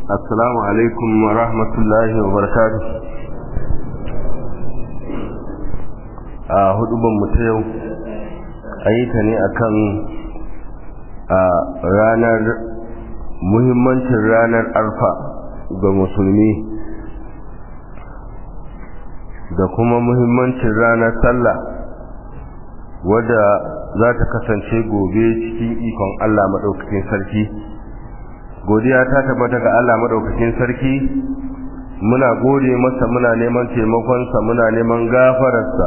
assalamu alaikum wa rahmatullahi wa barakatuh a huduban mu ta yau an yi ta ne akan a ranar muhimmancin ranar arfa ga musulmi da kuma muhimmancin ranar sallah wadda za ta kasance gobe cikin ikon Allah maɗaukakin sarki godiya ta tabbata ga Allah maɗaukakin sarki muna gode masa muna neman taimakonsa muna neman gafararsa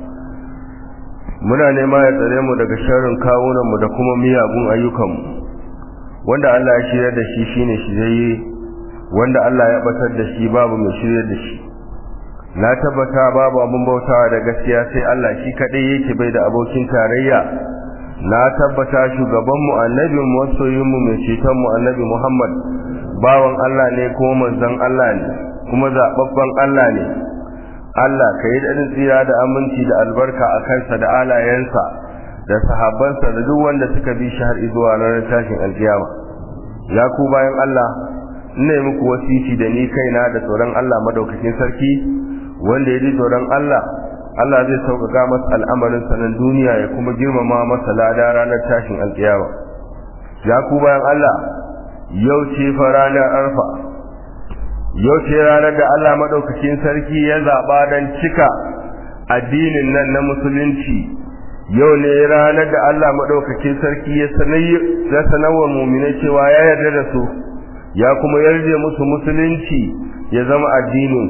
muna nema ya tsare mu daga sharrin kawunanmu da kuma miyagun ayyukanmu wanda Allah ya shirya da shi shine shirye wanda Allah ya batar da shi babu mai shirya da shi na tabbata babu abin bautawa da gaskiya sai Allah shi kadai yake bai da abokin tarayya na tabbata shugaban mu annabi mu wasoyin mu mai ceton mu annabi Muhammad bawan Allah ne ko manzon Allah ne kuma zababban Allah ne Allah ka yi dadin tsira da aminci da albarka a kansa da alayensa da sahabbansa da duk wanda suka bi shi har zuwa ranar tashin alkiyama ya ku bayan Allah ina muku wasiti da ni kaina da tsoron Allah madaukakin sarki wanda ya ji tsoron Allah Allah zai sauƙaƙa masa al'amarin sanan duniya ya kuma girmama masa lada ranar tashin alƙiyama ya ku bayan Allah yau ce fa ranar arfa yau ce ranar da Allah madaukakin sarki ya zaɓa don cika addinin nan na musulunci yau ne ranar da Allah madaukakin sarki ya sanarwa muminai cewa ya yarda da su ya kuma yarje musu musulunci ya zama addinin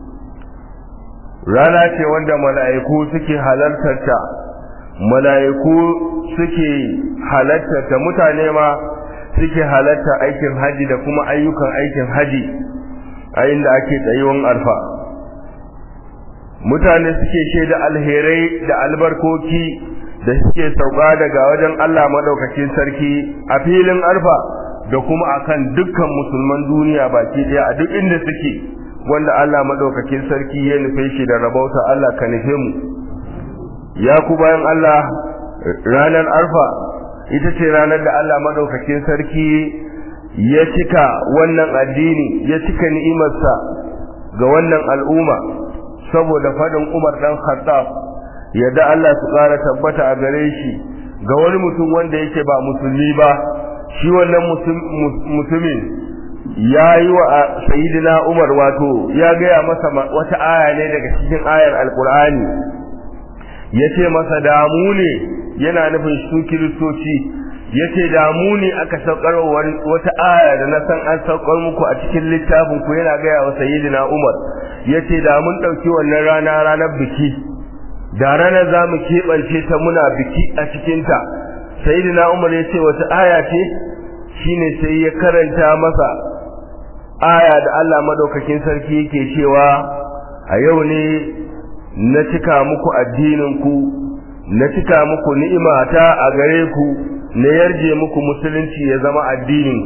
rana ce wanda mala'iku suke halartarta mala'iku suke halartarta mutane ma suke halarta aikin haji da kuma ayyukan aikin haji a inda ake tsayuwan alfa mutane suke shaida alherai da albarkoki da suke sauka daga wajen Allah madaukakin sarki a filin alfa da kuma akan dukkan musulman duniya baki daya a duk inda suke wanda Allah madaukakin sarki ya nufe shi da rabauta Allah ka nufe mu ya ku bayan Allah ranar arfa ita ce ranar da Allah madaukakin sarki ya cika wannan addini ya cika ni'imarsa ga wannan al'umma saboda fadin Umar dan Khattab yadda Allah su ƙara tabbata a gare shi ga wani mutum wanda yake ba musulmi ba shi wannan mutumin ya yi wa sayidina umar wato ya gaya masa wata aya ne daga cikin ayar alkur'ani ya ce masa damu ne yana nufin su kiristoci ya ce damu ne aka saukar wata aya da na san an saukar muku a cikin littafin ku yana gaya wa sayidina umar ya ce da mun ɗauki wannan rana ranar biki da ranar za mu keɓance ta muna biki a cikinta sayidina umar ya ce wata aya ce shine sai ya karanta masa aya da Allah madaukakin sarki yake cewa a yau ne na cika muku addinin ku na cika muku ni'imata a gare ku na yarje muku musulunci ya zama addinin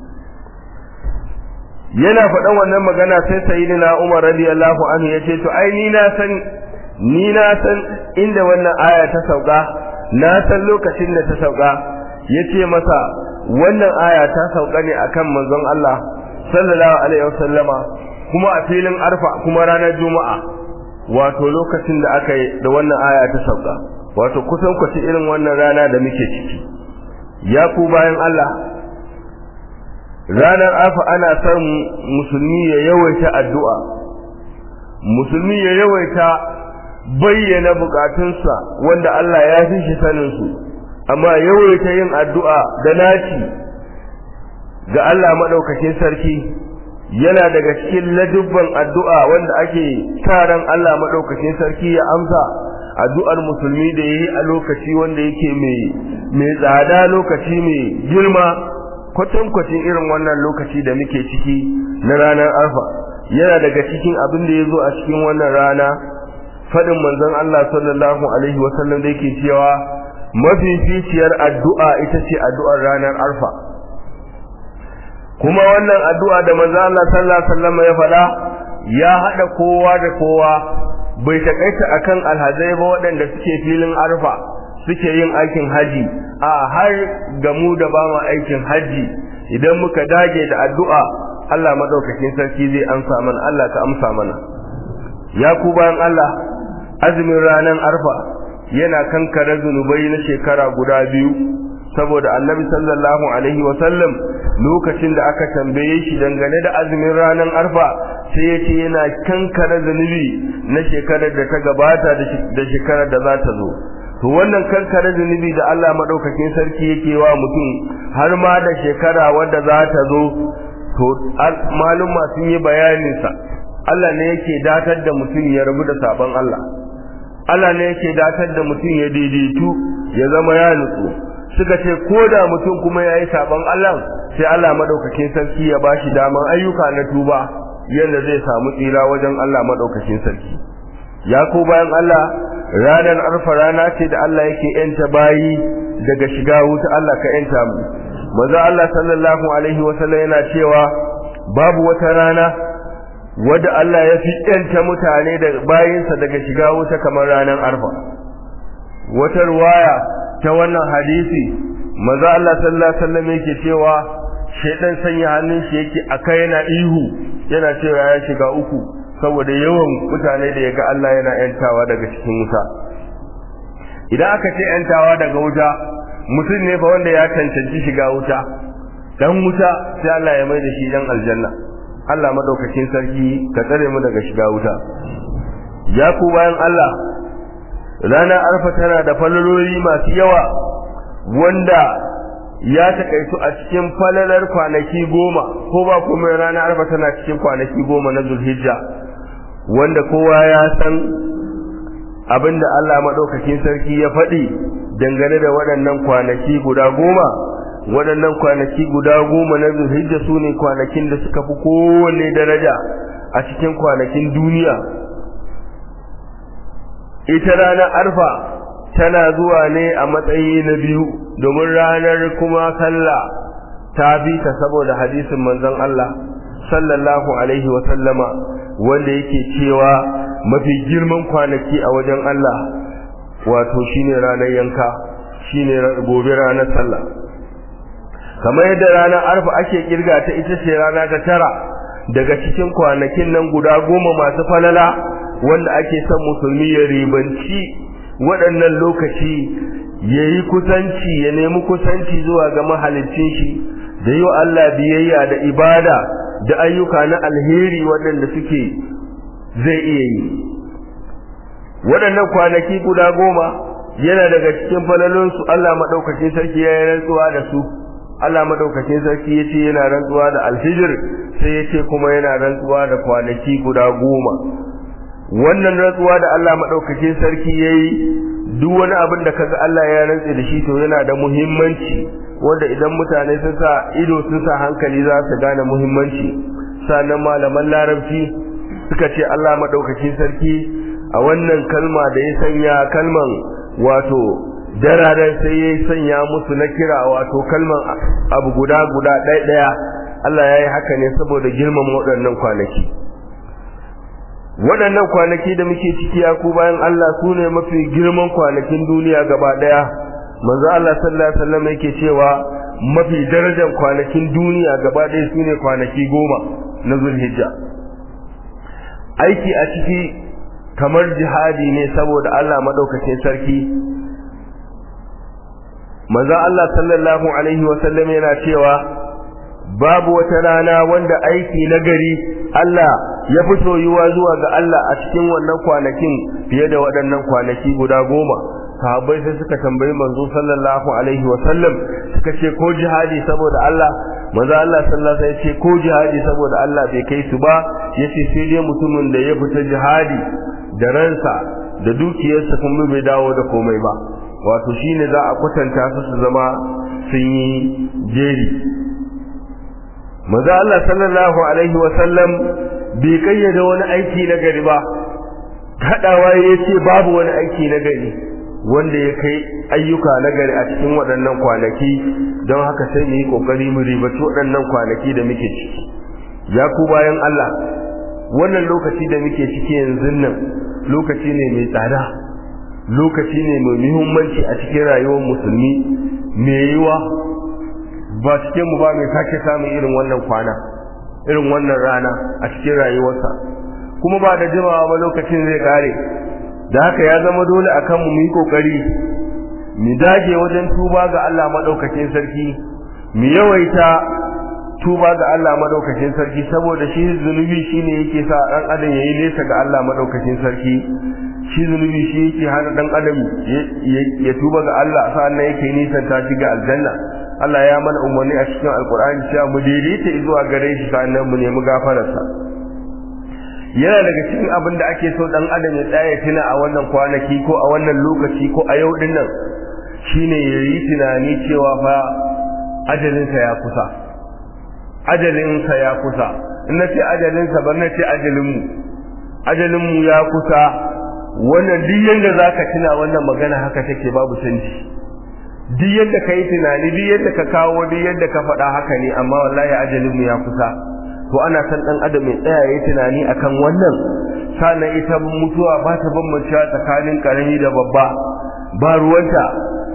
yana faɗan wannan magana sai sayyidina Umar radiyallahu anhu yace to ai ni na san ni na san inda wannan aya ta sauka na san lokacin da ta sauka yace masa wannan aya ta sauka ne akan manzon Allah sallallahu alaihi wasallama kuma a filin arfa kuma ranar juma'a wato lokacin da aka yi da wannan aya ta sauka wato kusan kwace irin wannan rana da muke ciki ya ku bayan Allah ranar arfa ana son musulmi ya yawaita addu'a musulmi ya yawaita bayyana bukatunsa wanda Allah ya fi shi sanin su amma yawaita yin addu'a da naci ga Allah maɗaukakin sarki yana daga cikin ladubban addu'a wanda ake taron Allah maɗaukakin sarki ya amsa addu'ar musulmi da yayi a lokaci wanda yake mai mai tsada lokaci mai girma kwatankwacin irin wannan lokaci da muke ciki na ranar arfa yana daga cikin abin da ya zo a cikin wannan rana faɗin manzon Allah sallallahu alaihi wasallam da yake cewa mafificiyar addu'a ita ce addu'ar ranar arfa kuma wannan addu'a da manzo Allah sallallahu alaihi wasallam ya faɗa ya hada kowa da kowa bai takaita akan alhazai ba waɗanda suke filin arfa suke yin aikin haji a har ga mu da ba mu aikin haji idan muka dage da addu'a Allah madaukakin sarki zai amsa mana Allah ka amsa mana ya ku bayan Allah azumin ranar arfa yana kankare zunubai na shekara guda biyu saboda annabi sallallahu alaihi wasallam lokacin da aka tambaye shi dangane da azumin ranar arfa sai ya ce yana kankare zunubi na shekarar da ta gabata da shekarar da za ta zo to wannan kankare zunubi da Allah madaukakin sarki yake wa mutum har ma da shekara wadda za ta zo to maluma sun yi bayanin sa Allah ne yake datar da mutum ya rabu da sabon Allah Allah ne yake datar da mutum ya daidaitu ya zama ya nutsu suka ce ko da mutum kuma ya yi sabon Allah sai Allah madaukakin sarki ya bashi daman ayyuka na tuba yadda zai samu tsira wajen Allah madaukakin sarki ya ko bayan Allah ranar arfa rana ce da Allah yake yanta bayi daga shiga wuta Allah ka yanta mu maza Allah sallallahu alaihi wasallam yana cewa babu wata rana wadda Allah ya fi yanta mutane da bayinsa daga shiga wuta kamar ranar arfa wata ruwaya ta wannan hadisi maza Allah sallallahu alaihi wasallam yake cewa shedan sanya hannun shi yake akai yana ihu yana cewa ya shiga uku saboda yawan mutane da yaga Allah yana yantawa daga cikin wuta idan aka ce yantawa daga wuta mutum ne fa wanda ya cancanci shiga wuta dan wuta sai Allah ya mai da shi dan aljanna Allah madaukakin sarki ka tsare mu daga shiga wuta ya ku bayan Allah ranar arfa tana da falaloli masu yawa wanda ya takaitu a cikin falalar kwanaki goma ko ba kuma ranar arfa tana cikin kwanaki goma na zulhijja wanda kowa ya san abinda Allah maɗaukakin sarki ya faɗi dangane da waɗannan kwanaki guda goma waɗannan kwanaki guda goma na zulhijja su ne kwanakin da suka fi kowanne daraja a cikin kwanakin duniya ita ranar arfa tana zuwa ne a matsayi na biyu domin ranar kuma sallah ta bi ta saboda hadisin manzon Allah sallallahu alaihi wa sallama wanda yake cewa mafi girman kwanaki a wajen Allah wato shine ranar yanka shine gobe ranar sallah kamar yadda ranar arfa ake kirga ta ita ce rana ta tara daga cikin kwanakin nan guda goma masu falala wanda ake son musulmi ya ribanci waɗannan lokaci ya yi kusanci ya nemi kusanci zuwa ga mahalicin shi da yi wa Allah biyayya da ibada da ayyuka na alheri waɗanda suke zai iya yi waɗannan kwanaki guda goma yana daga cikin falalonsu Allah maɗaukacin sarki ya yi rantsuwa da su Allah maɗaukacin sarki ya ce yana rantsuwa da alhijir sai ya ce kuma yana rantsuwa da kwanaki guda goma wannan rantsuwa da Allah maɗaukacin sarki ya yi duk wani abin da kaga Allah ya rantse da shi to yana da muhimmanci wanda idan mutane sun sa ido sun sa hankali za su gane muhimmanci sannan malaman larabci suka ce Allah maɗaukacin sarki a wannan kalma da ya sanya kalman wato dararen sai ya sanya musu na kira wato kalman abu guda guda ɗaya ɗaya Allah ya yi haka ne saboda girman waɗannan kwanaki waɗannan kwanaki da muke ciki ya ku bayan Allah su ne mafi girman kwanakin duniya gaba ɗaya manzo Allah sallallahu alaihi wasallam yake cewa mafi darajar kwanakin duniya gaba ɗaya su ne kwanaki goma na zulhijja aiki a ciki kamar jihadi ne saboda Allah madaukakin sarki manzo Allah sallallahu alaihi wasallam yana cewa babu wata rana wanda aiki na gari Allah ya fi soyuwa zuwa ga Allah a cikin wannan kwanakin fiye da waɗannan kwanaki guda goma sahabbai sai suka tambayi manzo sallallahu alaihi wa sallam suka ce ko jihadi saboda Allah manzo Allah sallallahu alaihi ce ko jihadi saboda Allah bai kai su ba yace sai dai mutumin da ya fita jihadi da ransa da dukiyarsa kuma bai dawo da komai ba wato shine za a kwatanta su su zama sun yi jeri manzo Allah sallallahu alaihi wa sallam bai kayyade wani aiki na gari ba hadawa yace babu wani aiki na gari wanda ya kai ayyuka na gari a cikin waɗannan kwanaki don haka sai mu yi kokari mu ribaci waɗannan kwanaki da muke ciki ya ku bayan Allah wannan lokaci da muke ciki yanzu nan lokaci ne mai tsada lokaci ne mai muhimmanci a cikin rayuwar musulmi mai yiwa ba cikin mu ba mai sake samun irin wannan kwana irin wannan rana a cikin rayuwarsa kuma ba da jimawa ba lokacin zai kare da haka ya zama dole akan mu yi kokari mu dage wajen tuba ga Allah madaukakin sarki mu yawaita tuba ga Allah madaukakin sarki saboda shi zunubi shine yake sa dan adam yayi nesa ga Allah madaukakin sarki shi zunubi shi yake hana dan adam ya tuba ga Allah sannan yake nisan ta shi ga aljanna Allah ya mana umarni a cikin alkur'ani cewa mu daidaita zuwa gare shi sannan mu nemi gafararsa yana daga cikin abin da ake so dan adam ya tsaya tuna a wannan kwanaki ko a wannan lokaci ko a yau din nan shine yayi tunani cewa fa ajalinsa ya kusa ajalinsa ya kusa in na ce ajalinsa ban na ce ajalinmu ajalinmu ya kusa wannan duk yadda za ka tuna wannan magana haka take babu canji duk yadda ka yi tunani duk yadda ka kawo duk yadda ka faɗa haka ne amma wallahi ajalinmu ya kusa to ana san ɗan adam ya tsaya ya tunani akan wannan sannan ita mutuwa ba ta bambancewa tsakanin ƙarami da babba ba ruwanta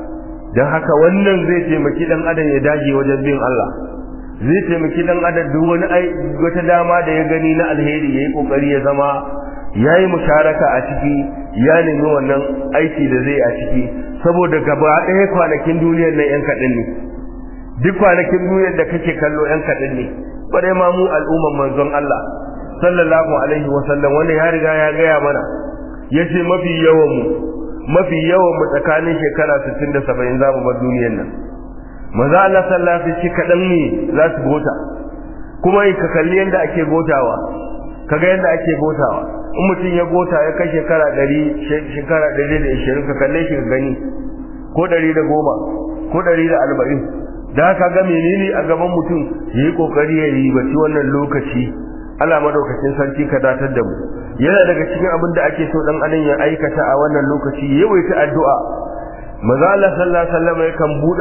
don haka wannan zai taimaki ɗan adam ya dage wajen bin Allah zai taimaki ɗan adam duk wani wata dama da ya gani na alheri ya yi ƙoƙari ya zama ya yi musharaka a ciki ya nemi wannan aiki da zai a ciki saboda gaba ɗaya kwanakin duniyar nan yan kaɗan ne duk kwanakin duniyar da kake kallo yan kaɗan ne bare ma mu al'umman manzon Allah sallallahu alaihi wa sallam wanda ya riga ya gaya mana yace mafi yawan mu mafi yawan mu tsakanin shekara 60 da 70 za mu bar duniyar nan manzo Allah sallallahu alaihi wa sallam kaɗan ne za su gota kuma in ka kalli yadda ake gotawa kaga yadda ake gotawa in mutum ya gota ya kai shekara ɗari shekara ɗari da ishirin ka kalle shi ka gani ko ɗari da goma ko ɗari da arba'in da haka ga menene a gaban mutum ya yi ƙoƙari ya ribaci wannan lokaci Allah madaukakin sarki ka datar da mu yana daga cikin abin da ake so dan adam ya aikata a wannan lokaci ya yawaita addu'a maza Allah sallallahu alaihi wasallam yakan bude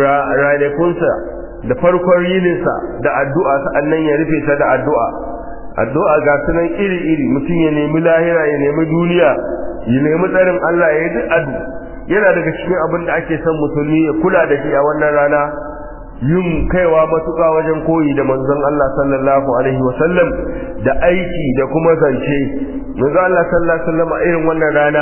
ranakunsa da farkon yininsa da addu'a sa'annan ya rufe ta da addu'a addu'a ga sunan iri-iri mutum ya nemi lahira ya nemi duniya ya nemi tsarin Allah ya yi duk adu yana daga cikin abin da ake son musulmi ya kula da shi a wannan rana yin kaiwa matuƙa wajen koyi da manzon Allah sallallahu alaihi wa sallam da aiki da kuma zance manzon Allah sallallahu alaihi wa sallam a irin wannan rana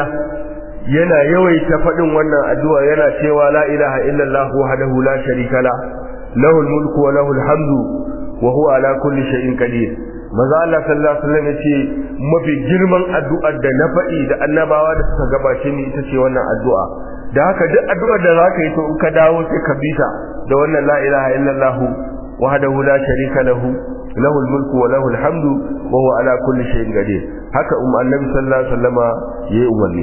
yana yawaita faɗin wannan addu'a yana cewa la ilaha illallah wahdahu la sharika la lahul mulku wa lahul hamdu wa huwa ala kulli shay'in qadir maza Allah sallallahu alaihi wasallam yace mafi girman addu'ar da na faɗi da annabawa da suka gabace ni ita ce wannan addu'a da haka duk addu'ar da zaka yi to in ka dawo sai ka bi ta da wannan la ilaha illallah wahdahu la sharika lahu lahu mulku wa lahu alhamdu wa huwa ala kulli shay'in qadir haka um annabi sallallahu alaihi wasallama yayi umarni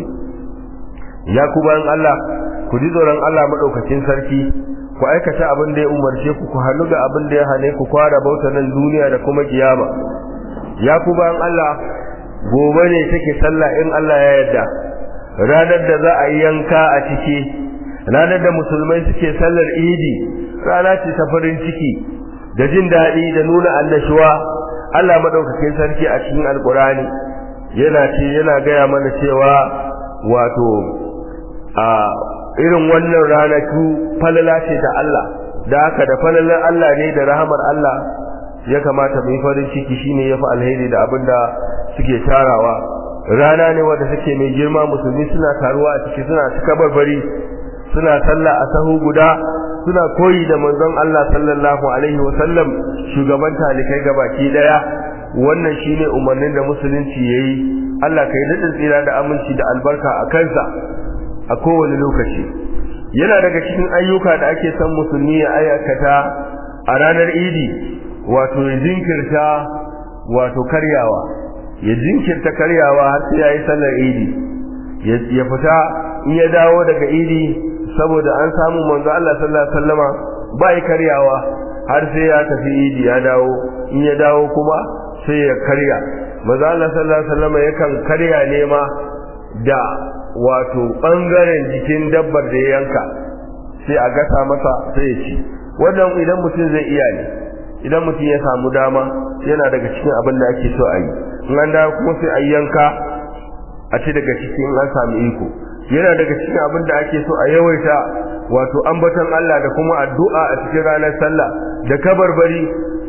ya ku bayan Allah ku ji tsoron Allah madaukakin sarki ku aikata abin da ya umarce ku ku hannu ga abin da ya hane ku kwara bauta nan duniya da kuma kiyama ya ku bayan Allah gobe ne take sallah in Allah ya yarda ranar da za a yi yanka a ciki ranar da musulmai suke sallar idi rana ce ta farin ciki da jin daɗi da nuna annashuwa Allah madaukakin sarki a cikin alkurani yana ce yana gaya mana cewa wato a irin wannan ranaku falala ce ta Allah da haka da falalar Allah ne da rahamar Allah ya kamata mu yi farin ciki shine yafi alheri da abinda suke tarawa rana ne wanda take mai girma musulmi suna taruwa a ciki suna cika barbari suna sallah a sahu guda suna koyi da manzon Allah sallallahu alaihi wa sallam shugaban talikai gabaki daya wannan shine umarnin da musulunci yayi Allah kai daɗin tsira da aminci da albarka a kansa a kowane lokaci yana daga cikin ayyuka da ake son musulmi ya aikata a ranar idi wato ya jinkirta wato karyawa ya jinkirta karyawa har sai yayi sallar idi ya fita in ya dawo daga idi saboda an samu manzo Allah sallallahu alaihi wasallama bai karyawa har sai ya tafi idi ya dawo in ya dawo kuma sai ya karya manzo Allah sallallahu alaihi wasallama yakan karya ne ma da wato ɓangaren jikin dabbar da ya yanka sai a gasa masa sai ya ci wannan idan mutum zai iya ne idan mutum ya samu dama yana daga cikin abin da ake so a yi in an dawo kuma sai a yanka a ci daga cikin an samu iko yana daga cikin abin da ake so a yawaita wato ambaton Allah da kuma addu'a a cikin ranar sallah da kabarbari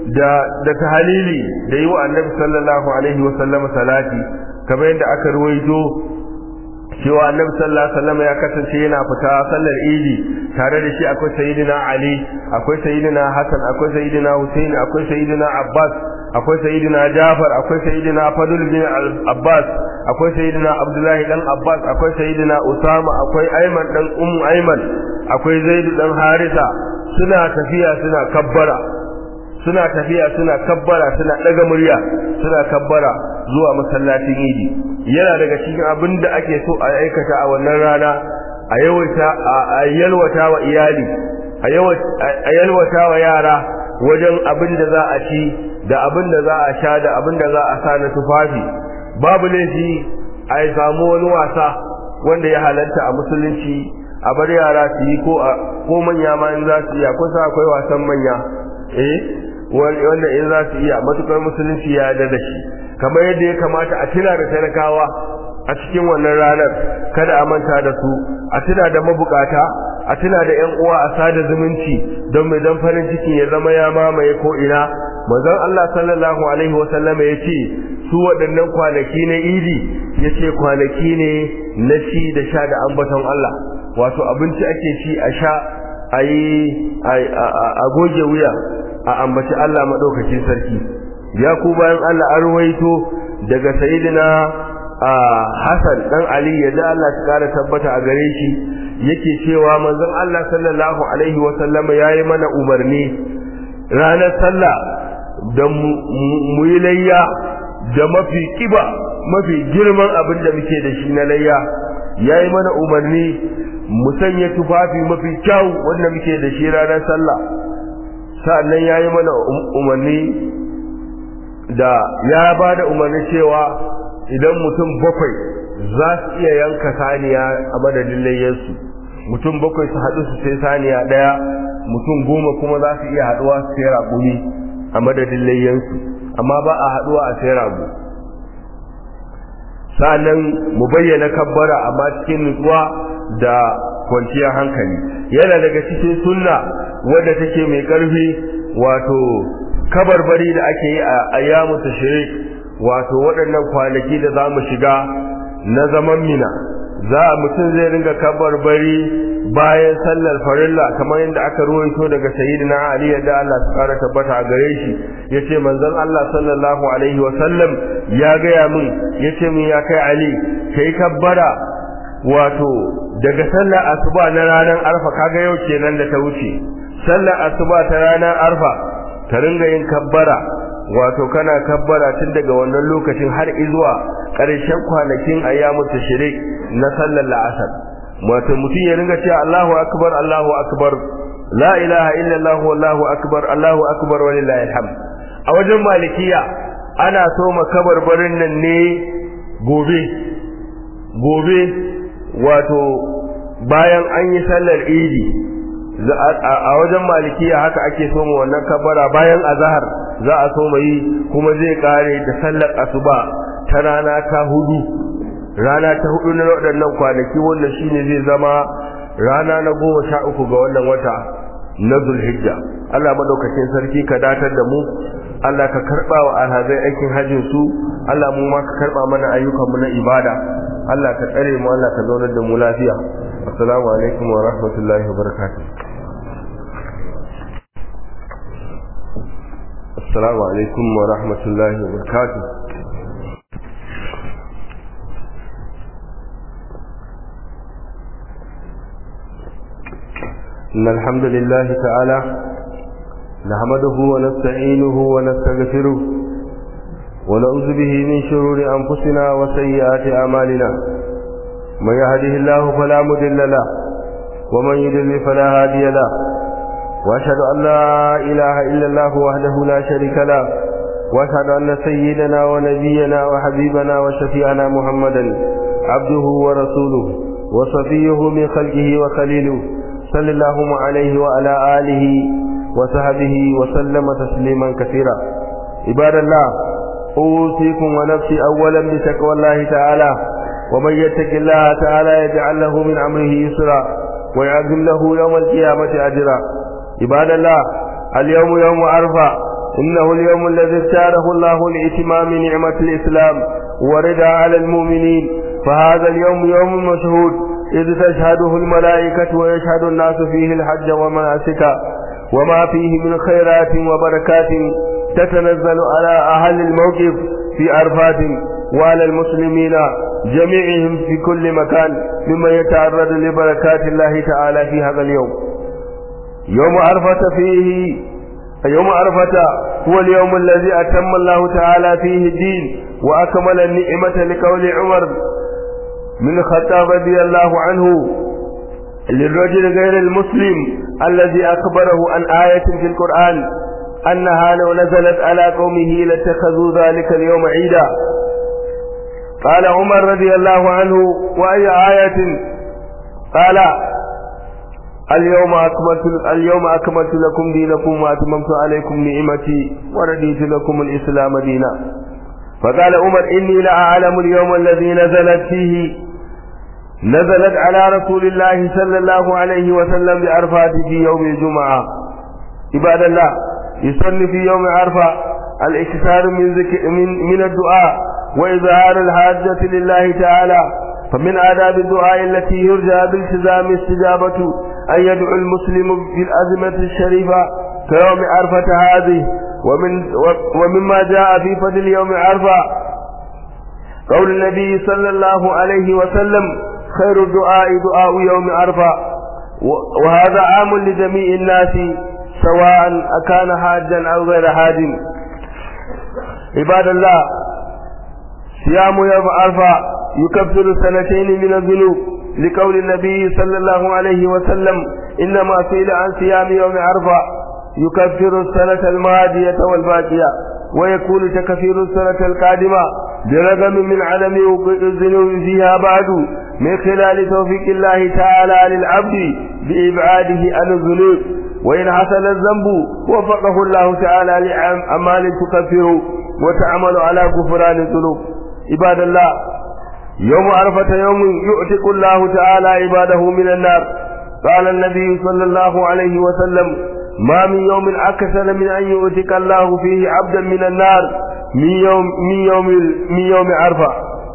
da da tahalili da yi wa annabi sallallahu alaihi wa sallama salati kamar yadda aka ruwaito cewa annabi sallallahu alaihi wasallam ya kasance yana fita sallar idi tare da shi akwai sayyidina ali akwai sayyidina hasan akwai sayyidina husain akwai sayyidina abbas akwai sayyidina jafar akwai sayyidina fadl bin abbas akwai sayyidina abdullahi dan abbas akwai sayyidina usama akwai ayman dan ummu ayman akwai zaid dan harisa suna tafiya suna kabbara suna tafiya suna kabbara suna daga murya suna kabbara zuwa masallacin idi yana daga cikin abin da ake so a aikata a wannan rana a yawaita a yalwata wa iyali a yalwata wa yara wajen abin da za a ci da abin da za a sha da abin da za a sa na tufafi babu laifi a yi samu wani wasa wanda ya halatta a musulunci a bar yara su yi ko manya ma in za su iya kusa akwai wasan manya eh wanda in za su iya matukar musulunci ya yarda da shi kamar yadda ya kamata a tuna da talakawa a cikin wannan ranar kada a manta da su a tuna da mabukata a tuna da yan uwa a sada zumunci don mai dan farin ciki ya zama ya mamaye ko ina manzon Allah sallallahu alaihi wa sallam ya ce su waɗannan kwanaki na idi ya ce kwanaki ne na ci da sha da ambaton Allah wato abinci ake ci a sha a yi a goge wuya a ambaci Allah maɗaukacin sarki ya ku bayan Allah an ruwaito daga sayidina Hassan dan Ali ya da Allah ta kara tabbata a gare shi yake cewa manzon Allah sallallahu alaihi wa sallama yayi mana umarni ranar sallah da mu yi layya da mafi kiba mafi girman abin da muke da shi na layya yayi mana umarni mu sanya tufafi mafi kyau wanda muke da shi ranar sallah sa'annan yayi mana umarni da ya ba da umarni cewa idan mutum bakwai za su iya yanka saniya a madadin layyarsu mutum bakwai su haɗu su sai saniya ɗaya mutum goma kuma za su iya haɗuwa su sai raƙumi a madadin layyarsu amma ba a haɗuwa a sai rago sa'annan mu bayyana kabbara amma cikin nutsuwa da kwanciyar hankali yana daga cikin sunna wadda take mai ƙarfi wato kabarbari da ake yi a ayyamu tashrik wato waɗannan kwanaki da zamu shiga na zaman mina za mutum zai ringa kabarbari bayan sallar farilla kamar yadda aka ruwaito daga sayyidina ali yadda Allah ya kara tabbata a gare shi yace manzon Allah sallallahu alaihi wa sallam ya gaya min yace min ya kai ali kai kabbara wato daga sallar asuba na ranar arfa kaga yau kenan da ta wuce sallar asuba ta ranar arfa ka ringa yin kabbara wato kana kabbara tun daga wannan lokacin har izuwa ƙarshen kwanakin ayyamu tashrik na sallar la'asar wato mutum ya ringa cewa Allahu akbar Allahu akbar la ilaha illallah wallahu akbar Allahu akbar walillahi alhamd a wajen malikiya ana so makabarbarin nan ne gobe gobe wato bayan an yi sallar idi a wajen malikiya haka ake so mu wannan kabara bayan azhar za a so yi kuma zai kare da sallar asuba ta rana ta hudu rana ta hudu na waɗannan kwanaki wannan shine zai zama rana na goma sha uku ga wannan wata na zulhijja Allah madaukakin sarki ka datar da mu Allah ka karba wa alhazai aikin hajjin su Allah mu ma ka karba mana ayyukan mu na ibada Allah ka tsare mu Allah ka zaunar da mu lafiya assalamu alaikum wa rahmatullahi wa barakatuh assalamu alaikum wa rahmatullahi wa barakatuh إن الحمد لله تعالى نحمده ونستعينه ونستغفره ونعوذ به من شرور أنفسنا وسيئات أعمالنا من يهده الله فلا مضل له ومن يضلل فلا هادي له وأشهد أن لا إله إلا الله وحده لا شريك له وأشهد أن سيدنا ونبينا وحبيبنا وشفيعنا محمدا عبده ورسوله وصفيه من خلقه وخليله صلى الله عليه وعلى آله وصحبه وسلم تسليما كثيرا عباد الله أوصيكم ونفسي أولا بتقوى الله تعالى ومن يتق الله تعالى يجعل له من أمره يسرا ويعظم له يوم القيامة أجرا عباد الله اليوم يوم عرفة إنه اليوم الذي اختاره الله لإتمام نعمة الإسلام ورضا على المؤمنين فهذا اليوم يوم مشهود إذ تشهده الملائكة ويشهد الناس فيه الحج ومناسك وما فيه من خيرات وبركات تتنزل على أهل الموقف في عرفات وعلى المسلمين جميعهم في كل مكان ممن يتعرض لبركات الله تعالى في هذا اليوم يوم عرفة فيه يوم عرفة هو اليوم الذي أتم الله تعالى فيه الدين وأكمل النعمة لقول عمر من الخطاب رضي الله عنه للرجل غير المسلم الذي أخبره عن آية في القرآن أنها لو نزلت على قومه لاتخذوا ذلك اليوم عيدا قال عمر رضي الله عنه وأي آية قال اليوم أكملت اليوم أكملت لكم دينكم وأتممت عليكم نعمتي ورديت لكم الإسلام دينا فقال عمر إني لأعلم اليوم الذي نزلت فيه نزلت على رسول الله صلى الله عليه وسلم بعرفات في يوم الجمعة عباد الله يصلي في يوم عرفة الإكثار من, ذكر من, من الدعاء وإظهار الحاجة لله تعالى فمن آداب الدعاء التي يرجى بالتزام استجابة أن يدعو المسلم بالأزمة الشريفة كيوم عرفة هذه ومن ومما جاء في فضل يوم عرفة قول النبي صلى الله عليه وسلم خير الدعاء دعاء يوم عرفة وهذا عام لجميع الناس سواء أكان حاجا أو غير حاج عباد الله صيام يوم عرفة يكفر سنتين من الذنوب لقول النبي صلى الله عليه وسلم إنما سئل عن صيام يوم عرفة يكفر السنة الماضية والباقية ويكون تكفير السنة القادمة برغم من عدم وقوع الذنوب فيها بعد من خلال توفيق الله تعالى للعبد بإبعاده عن الذنوب وإن حصل الذنب وفقه الله تعالى لأعمال تكفر وتعمل على غفران الذنوب عباد الله يوم عرفة يوم يؤتق الله تعالى عباده من النار قال النبي صلى الله عليه وسلم ما من يوم أكثر من أن يؤتق الله فيه عبدا من النار من يوم من يوم من يوم عرفة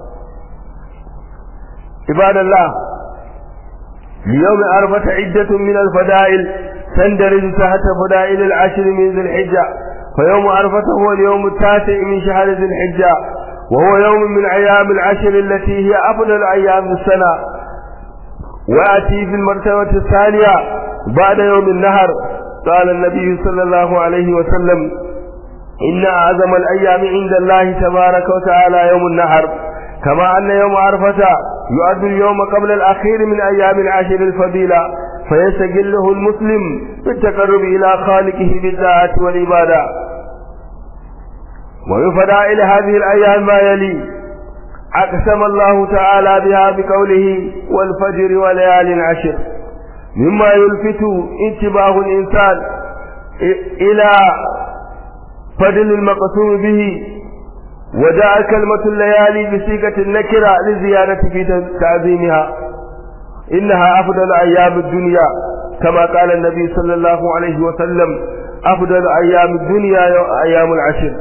عباد الله ليوم عرفة عدة من الفضائل تندرج تحت فضائل العشر من ذي الحجة فيوم عرفة هو اليوم التاسع من شهر ذي الحجة وهو يوم من أيام العشر التي هي أفضل أيام السنة ويأتي في المرتبة الثانية بعد يوم النهر قال النبي صلى الله عليه وسلم إن أعظم الأيام عند الله تبارك وتعالى يوم النهر كما أن يوم عرفة يعد اليوم قبل الأخير من أيام العشر الفضيلة فيستجله المسلم بالتقرب إلى خالقه بالطاعة والعبادة ومن فضائل هذه الأيام ما يلي أقسم الله تعالى بها بقوله والفجر وليال عشر مما يلفت انتباه الإنسان إلى فضل المقسوم به وجاء كلمة الليالي بصيغة النكرة للزيادة في تعظيمها إنها أفضل أيام الدنيا كما قال النبي صلى الله عليه وسلم أفضل أيام الدنيا أيام العشر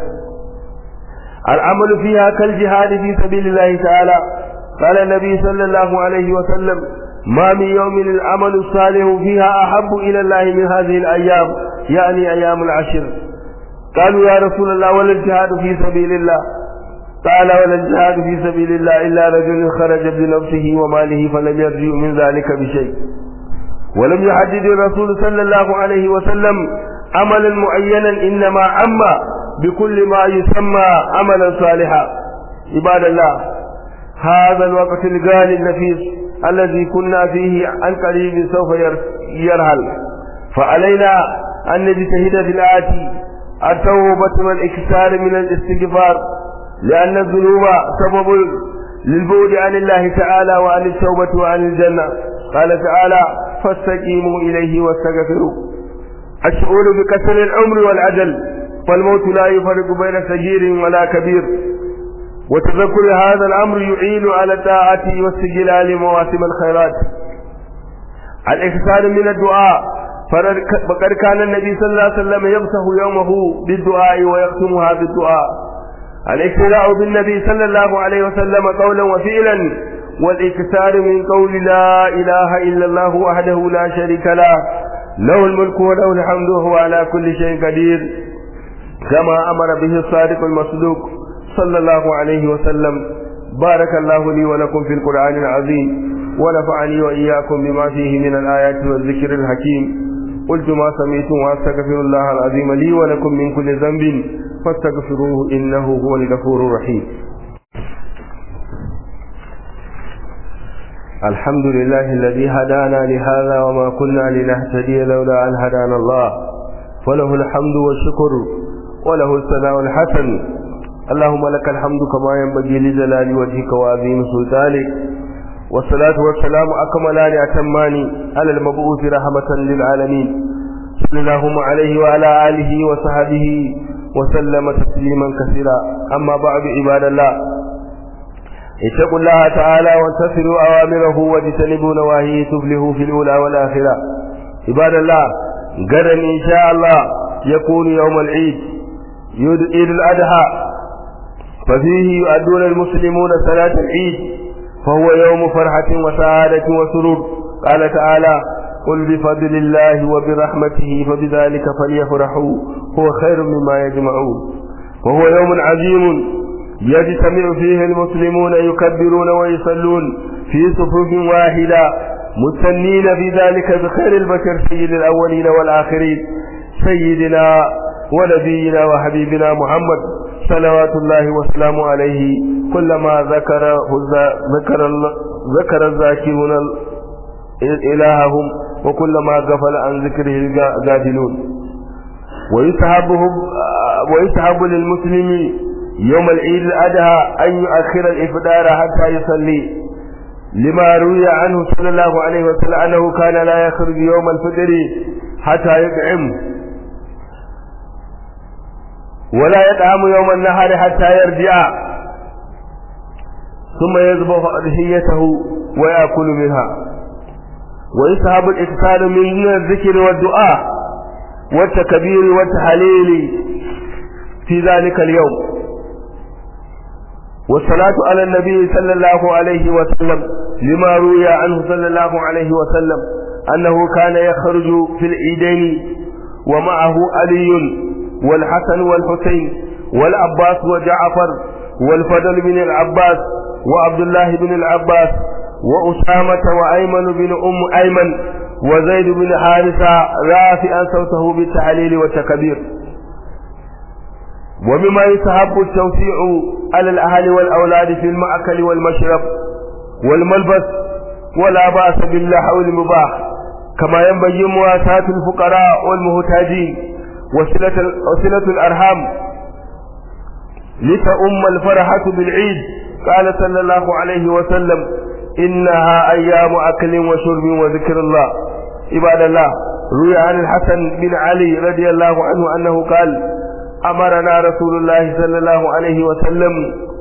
العمل فيها كالجهاد في سبيل الله تعالى قال النبي صلى الله عليه وسلم ما من يوم العمل الصالح فيها أحب إلى الله من هذه الأيام يعني أيام العشر قالوا يا رسول الله ولا الجهاد في سبيل الله قال ولا الجهاد في سبيل الله إلا رجل خرج بنفسه وماله فلم يرجع من ذلك بشيء ولم يحدد الرسول صلى الله عليه وسلم عملا معينا إنما عم بكل ما يسمى عملا صالحا عباد الله هذا الوقت الغالي النفيس الذي كنا فيه عن قريب سوف يرهل فعلينا أن نجتهد في الآتي التوبة والإكثار من الاستغفار لأن الذنوب سبب للبعد عن الله تعالى وعن التوبة وعن الجنة قال تعالى فاستقيموا إليه واستغفروا الشعور بكسر العمر والعجل فالموت لا يفرق بين صغير ولا كبير وتذكر هذا الأمر يعين على الطاعة واستجلال مواسم الخيرات الإكثار من الدعاء فقد كان النبي صلى الله عليه وسلم يمسح يومه بالدعاء ويختمها بالدعاء الاقتداء بالنبي صلى الله عليه وسلم قولا وفعلا والاكثار من قول لا اله الا الله وحده لا شريك له له الملك وله الحمد وهو على كل شيء قدير كما امر به الصادق المصدوق صلى الله عليه وسلم بارك الله لي ولكم في القران العظيم ونفعني واياكم بما فيه من الايات والذكر الحكيم قلت ما سمعتم واستغفر الله العظيم لي ولكم من كل ذنب فاستغفروه انه هو الغفور الرحيم الحمد لله الذي هدانا لهذا وما كنا لنهتدي لولا ان هدانا الله وله الحمد والشكر وله الثناء الحسن اللهم لك الحمد كما ينبغي لجلال وجهك وعظيم سلطانك والصلاة والسلام أكملان أتمان على المبعوث رحمة للعالمين صلى الله عليه وعلى آله وصحبه وسلم تسليما كثيرا أما بعد عباد الله اتقوا الله تعالى وانتصروا أوامره واجتنبوا نواهيه تفلحوا في الأولى والآخرة عباد الله غدا إن شاء الله يكون يوم العيد عيد الأضحى ففيه يؤدون المسلمون صلاة العيد فهو يوم فرحة وسعادة وسرور قال تعالى قل بفضل الله وبرحمته فبذلك فليفرحوا هو خير مما يجمعون وهو يوم عظيم يجتمع فيه المسلمون يكبرون ويصلون في صفوف واحدة مستنين في ذلك بخير البشر سيد الأولين والآخرين سيدنا ونبينا وحبيبنا محمد صلوات الله وسلامه عليه كلما ذكر ذكر ذكر الذاكرون إلههم وكلما غفل عن ذكره الغافلون ويسحبهم ويسحب للمسلم يوم العيد الأضحى أن يؤخر الإفطار حتى يصلي لما روي عنه صلى الله عليه وسلم أنه كان لا يخرج يوم الفطر حتى يطعم ولا يطعم يوم النهار حتى يرجع ثم يذبح أضحيته ويأكل منها ويسحب الإكثار من الذكر والدعاء والتكبير والتحليل في ذلك اليوم والصلاة على النبي صلى الله عليه وسلم لما روي عنه صلى الله عليه وسلم أنه كان يخرج في العيدين ومعه علي والحسن والحسين والعباس وجعفر والفضل بن العباس وعبد الله بن العباس وأسامة وأيمن بن أم أيمن وزيد بن حارثة رافعا صوته بالتحليل والتكبير ومما يستحب التوسيع على الأهل والأولاد في المأكل والمشرب والملبس ولا بأس باللحو المباح كما ينبغي مواساة الفقراء والمحتاجين وصلة, وصلة الأرحام لتؤم الفرحة بالعيد قال صلى الله عليه وسلم إنها أيام أكل وشرب وذكر الله عباد الله روي عن الحسن بن علي رضي الله عنه أنه قال أمرنا رسول الله صلى الله عليه وسلم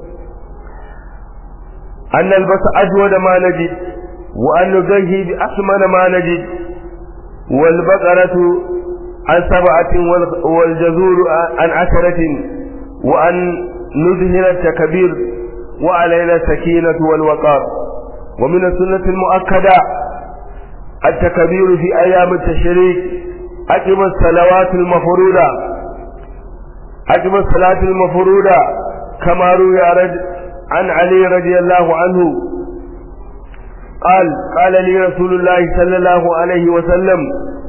أن نلبس أجود ما نجد وأن نزهي بأثمن ما نجد والبقرة عن سبعة والجزور عن عشرة وأن نظهر التكبير وعلينا السكينة والوقار ومن السنة المؤكدة التكبير في أيام التشريك أجب الصلوات المفروضة أجب الصلاة المفروضة كما روي عن علي رضي الله عنه قال قال لي رسول الله صلى الله عليه وسلم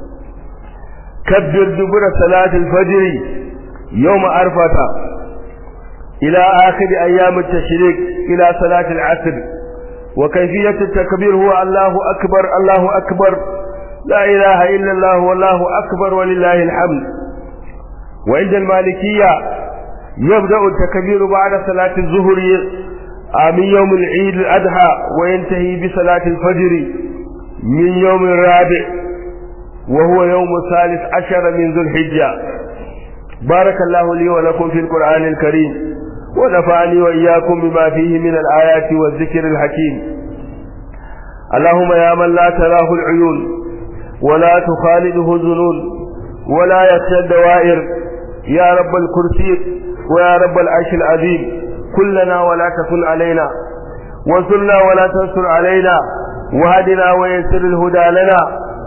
كبر دبر صلاة الفجر يوم عرفة إلى آخر أيام التشريق إلى صلاة العصر وكيفية التكبير هو الله أكبر الله أكبر لا إله إلا الله والله أكبر ولله الحمد وعند المالكية يبدأ التكبير بعد صلاة الظهر من يوم العيد الأضحى وينتهي بصلاة الفجر من يوم الرابع وهو يوم الثالث عشر من ذو الحجة بارك الله لي ولكم في القرآن الكريم ونفعني وإياكم بما فيه من الآيات والذكر الحكيم اللهم يا من لا تراه العيون ولا تخالده الذنون ولا يخشى الدوائر يا رب الكرسي ويا رب العرش العظيم كلنا ولا تكن علينا وانصرنا ولا تنصر علينا وهدنا ويسر الهدى لنا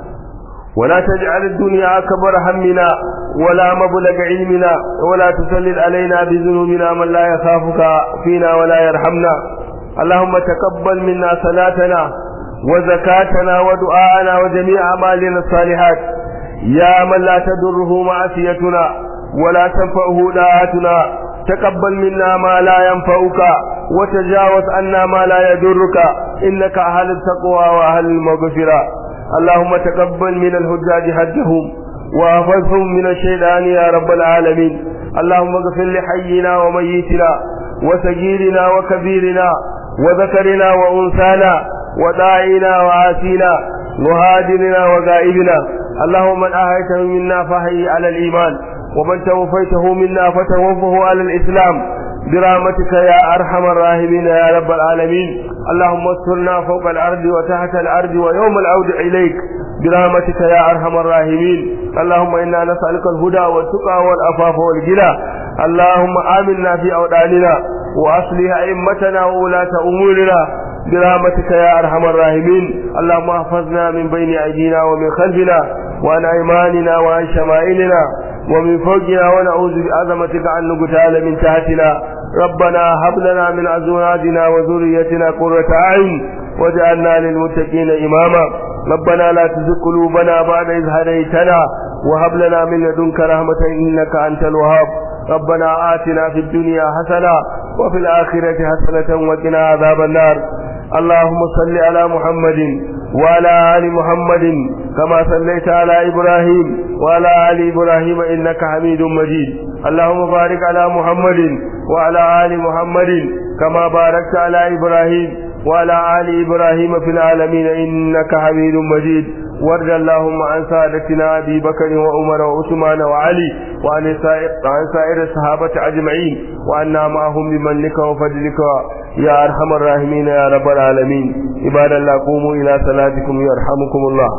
ولا تجعل الدنيا أكبر همنا ولا مبلغ علمنا ولا تسلل علينا بذنوبنا من لا يخافك فينا ولا يرحمنا اللهم تقبل منا صلاتنا وزكاتنا ودعاءنا وجميع أعمالنا الصالحات يا من لا تضره معصيتنا ولا تنفعه داعتنا تقبل منا ما لا ينفعك وتجاوز عنا ما لا يضرك إنك أهل التقوى وأهل المغفرة اللهم تقبل من الحجاج حجهم واحفظهم من الشيطان يا رب العالمين اللهم اغفر لحينا وميتنا وسجيرنا وكبيرنا وذكرنا وانثانا وداعينا وعاسينا مهاجرنا وغائبنا اللهم من اهيته منا فهي على الايمان ومن توفيته منا فتوفه على الاسلام برحمتك يا ارحم الراحمين يا رب العالمين اللهم استرنا فوق الارض وتحت الارض ويوم العود اليك برحمتك يا ارحم الراحمين اللهم انا نسالك الهدى والتقى والعفاف والغنى اللهم امنا في اوداننا واصلح ائمتنا وولاة امورنا برحمتك يا ارحم الراحمين اللهم احفظنا من بين ايدينا ومن خلفنا وعن ايماننا وعن شمائلنا ومن فوقنا ونعوذ بعظمتك أن نقتال من تحتنا ربنا هب لنا من أزواجنا وذريتنا قرة أعين واجعلنا للمتقين إماما ربنا لا تزغ قلوبنا بعد إذ هديتنا وهب لنا من لدنك رحمة إنك أنت الوهاب ربنا آتنا في الدنيا حسنة وفي الآخرة حسنة وقنا عذاب النار اللهم صل على محمد وعلى آل محمد كما صليت على إبراهيم وعلى آل إبراهيم إنك حميد مجيد اللهم بارك على محمد وعلى آل محمد كما باركت على إبراهيم وعلى آل إبراهيم في العالمين إنك حميد مجيد وارض اللهم عن سادتنا أبي بكر وعمر وعثمان وعلي وعن سائر, عن سائر الصحابة أجمعين وأنا معهم بمنك وفضلك يا أرحم الراحمين يا رب العالمين عباد الله قوموا إلى صلاتكم يرحمكم الله